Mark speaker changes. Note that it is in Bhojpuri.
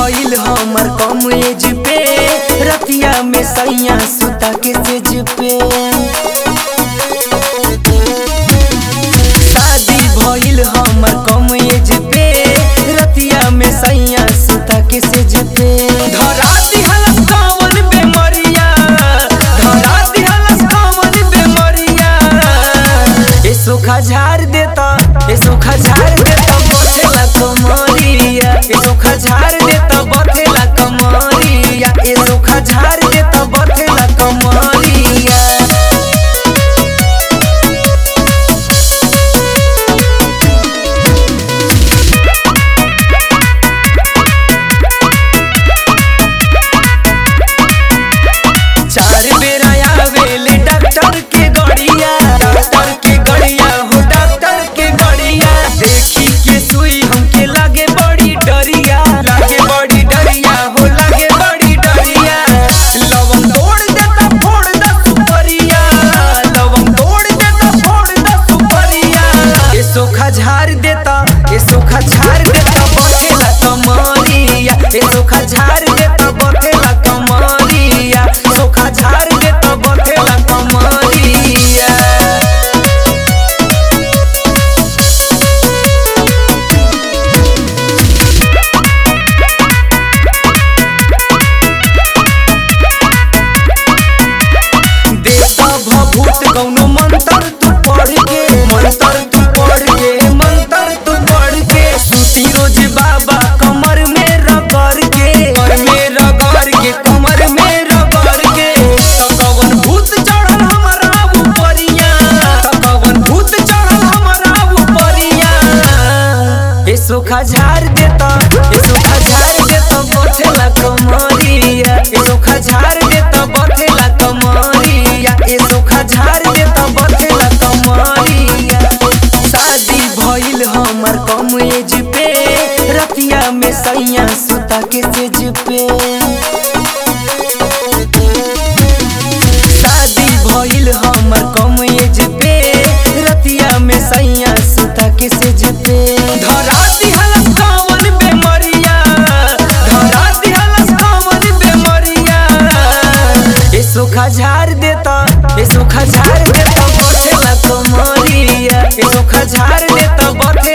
Speaker 1: भइल हमर कम एज पे रतिया में सैया सुता के सेज पे शादी भइल हमर कम एज पे रतिया में सैया सुता के सेज पे धरा दिहलस कवन बेमरिया धरा दिहलस कवन बेमरिया ए सुखा झाड़ देता ए सुखा झाड़ देता बथेला कमरिया ए सुखा झाड़ देता बथेला कमरिया ए सुखा झाड़ देता बथेला कमरिया चार बेर आवेले डॉक्टर के गड़िया डॉक्टर के गड़िया हो डॉक्टर के गड़िया देखी के सुई हमके लागे बड़ी डरिया लागे बड़ी डरिया हो लागे बड़ी डरिया लवंग तोड़ देता फोड़ दा सुपरिया लवंग तोड़ देता फोड़ दा सुपरिया ये सोखा झाड़ देता ये सोखा झाड़ देता बथेला कमरिया ये सोखा झाड़ देता बथेला कमरिया सोखा झाड़ देता बथेला कमरिया देता भभूत कौनो मंत्र तू पढ़ के मंत्र तू पढ़ के मंत्र तू पढ़ के सूती रोज बाबा कमर में रगड़ के कमर में रगड़ के कमर में रगड़ के तो कवन भूत चढ़ल हमरा ऊपरिया तो कवन भूत चढ़ल हमरा ऊपरिया ए सुखा झाड़ देता ए सुखा झाड़ देता बथेला कमरिया ए सुखा झाड़ देता बथेला कमरिया ए सुखा झाड़ देता बथेला कमरिया शादी भइल हमर कम एज पे रतिया में सैया सुता के सेज पे शादी भइल हमर कम एज पे रतिया में सैया सुता के सेज पे धरा दिहलस कवन बेमरिया धरा दिहलस कवन बेमरिया ए सुखा झाड़ देता ए सुखा झाड़ देता बथेला कमरिया ए सुखा झाड़ देता बथेला